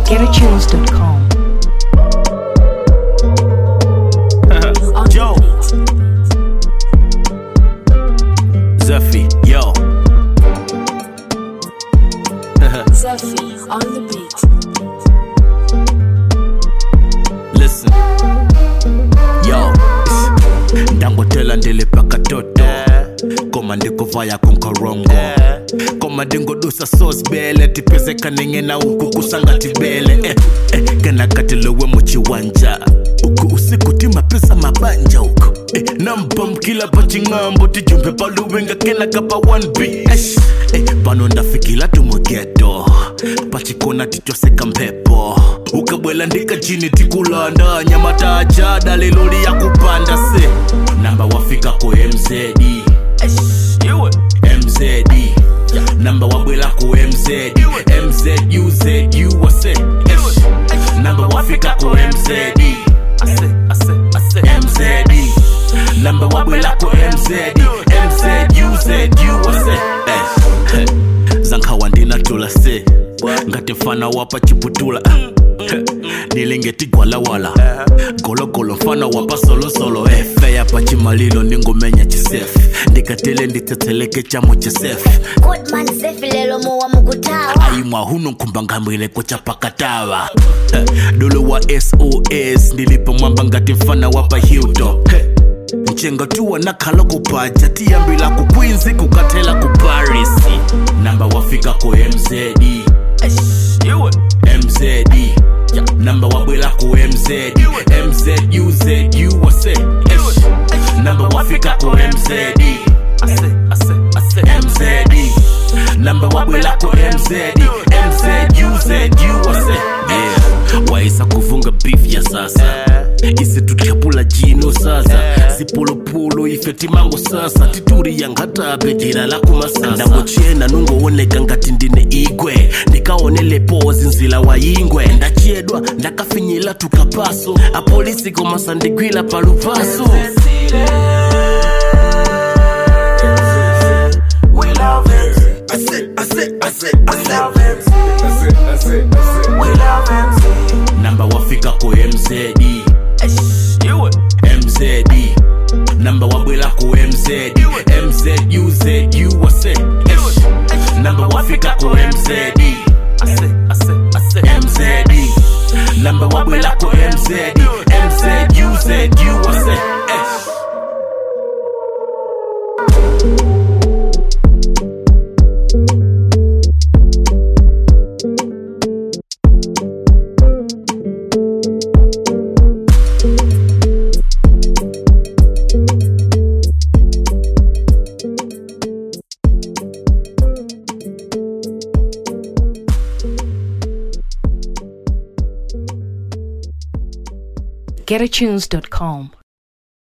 GetAtunes.com. Joe. Zephy, yo. Zephy on the beat. Listen. Yo. ndangotela ndilipaka toto koma ndikuvaya konkorongo koma ndingodusa sosbele tipezeka ningena uku kusangatibele eh, eh, kenakatilowe muchiwanja uku usiku timapesa mabanja uku eh, nambamkila paching'ambo tijumbe paluwenga kenaka pa 1b Eish, eh, pano ndafikila tumugeto pachikona tichoseka mpepo ukabwela ndikachini tikulanda nyamataja daliloli ya kupanda se namba wafika ko mzd Iwe. mzd namba wabwela ko mzd mzuzu wase Ish. namba wafika ko mzd mzd namba wabwela ko mzd mzuzu wase Eh. zankhawa ndinatula se ngati mfana wapa chiputula nilingetigwalawala gologolo mfana wapa solosolo efe yapa chimalilo ndingomenya chisefu ndikatele nditsetseleke chamo chisefu Goodman Sefi lelo muwa mukutawa ayimwa huno nkumbangambwile kuchapakatawa dolo wa sos ndilipo mwamba ngati mfana wapa hiltop nchenga tuwa nakhala kupaja tiyambila ku queens kukathela ku paris namba wafika ko mzd Iwe. mzd namba wabwela ku mzd mzuzu wase Ish. namba wafika ko mzd mzd namba wabwela ko mzd mzuzu wase yeah. waisa kuvunga beef ya sasa isi tutyapula jino sasa zipulupulu ife timango sasa tituri yangatape jira la kumasasa ndangochena nungooneka ngati ndine igwe ndikaonele pozi nzila wa yingwe ndachedwa ndakafinyila tukapaso apolisi komasa ndigwila palupaso namba wafika ko mzd Iwe. mzd namba wabwela ko mzd mzuzu wase Ish. namba wafika ko mzd mzd namba wabwela ko mzd mzuzu wase Ish. GetAtunes.com.